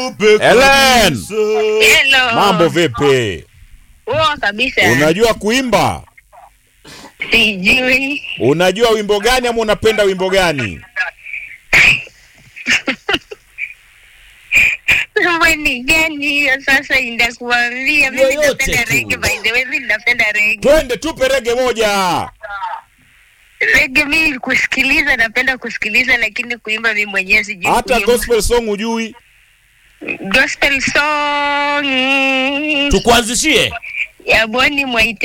Helen, Hello. mambo vipi? Poa kabisa. Unajua kuimba? Sijui. Unajua wimbo gani ama unapenda wimbo gani? Mwani gani hiyo sasa inakuambia mimi Yoyote napenda tu. reggae by the way mimi napenda reggae. Twende tupe rege moja. Reggae mimi kusikiliza napenda kusikiliza lakini kuimba mimi mwenyewe sijui. Hata kuimba. gospel song ujui? gospel song Tukuanzishie ya Boni Mwaite